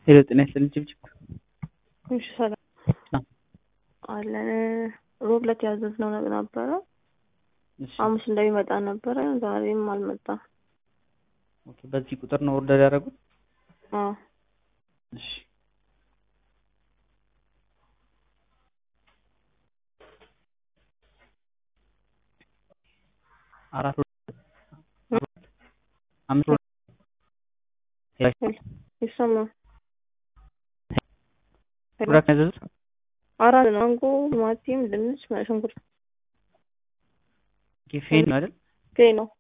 ሄሎ ጤና ይስጥልኝ ጭብጭብ እሺ ሰላም አዎ። አለን ሮብ ዕለት ያዘዝነው ነገር ነበረ። እሺ ሐሙስ እንደሚመጣ ነበረ። ዛሬም አልመጣም። ኦኬ በዚህ ቁጥር ነው ኦርደር ያደረጉት? አዎ እሺ አራት አምስት ይሰማል። ፕሮዳክት ያዘዙት አራት ነው። ማንጎ፣ ቲማቲም፣ ድንች፣ ሽንኩርት ፌን ነው አይደል? ፌ ነው።